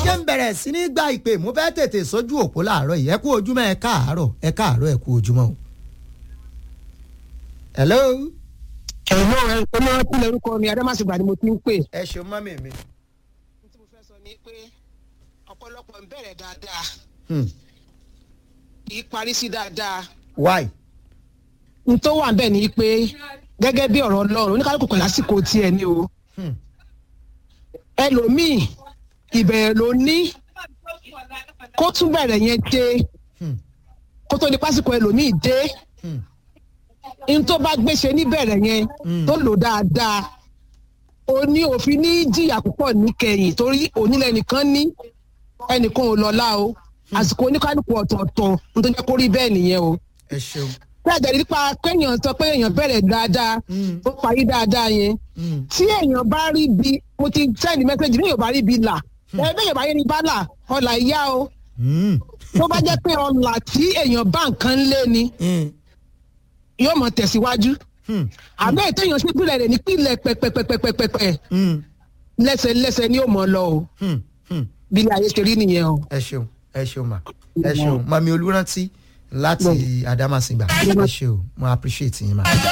jẹ́ ń bẹ̀rẹ̀ sí ní gba ìpè mo fẹ́ tètè sójú òpó láàárọ̀ yìí ẹ kú ojúmọ́ ẹ káàárọ̀ ẹ káàárọ̀ ẹ kú ojúmọ́ o. hello. ẹ̀rọ ẹ̀ ọmọ tí lórúkọ mi adámàsìgbà ni mo ti ń pè. ẹ ṣeun mọ́mì mi. tí mo fẹ́ sọ ni pé ọ̀pọ̀lọpọ̀ ń bẹ̀rẹ̀ dáadáa Hmm. kì í parí sí dáadáa. why. n tó wà bẹ́ẹ̀ ni pé gẹ́gẹ́ bí ọ̀rọ̀ ọlọ́run oníkálukú pẹ̀lú àsìkò tiẹ̀ ni o Hmm. ẹlòmíì ìbẹ̀rẹ̀ ló ní kó tún bẹ̀rẹ̀ yẹn dé Hmm. kó tó ní pásìkò ẹlòmíì dé Hmm. n tó bá gbéṣe níbẹ̀rẹ̀ yẹn Mm. tó lò dáadáa o ní òfin ní jìyà púpọ̀ níkẹyìn torí onílẹ̀ nìkan ní ẹnìkan ò lọ́lá o àsìkò oníkálukú ọ̀tọ̀ọ̀tọ̀ n tó jẹ́ kó rí bẹ́ẹ̀ nìyẹn o ẹ ṣeun. bẹ́ẹ̀ nípa kéèyàn sọ pé èèyàn bẹ̀rẹ̀ dáadáa Mm. ó parí dáadáa yẹn Hmm. tí èèyàn bá rí bi mo ti sẹ́ni mẹ́sẹ̀gì ní èèyàn bá rí bi là ẹ bẹ́ẹ̀ bá yẹ ní bá là ọ̀là ìyá o Hmm. tó bá jẹ́ pé ọ̀là tí èèyàn bá nǹkan lé ni Hmm. yóò mọ̀ tẹ̀síwájú Hmm. àbẹ́ ètò èèyàn sí ìpìlẹ̀ rẹ̀ nípìnlẹ̀ pẹ̀pẹ̀pẹ̀pẹ̀pẹ̀ Hmm. lẹ́sẹ̀lẹ́sẹ̀ ni yóò mọ̀ lọ o Hmm. Hmm. bí ilé ayé ṣe rí nìyẹn o. ẹ ṣeun ẹ ṣeun ma ẹ ṣeun mami olùrántí láti Adámàsìngbà ẹ ṣeun mo appreciate yín ma.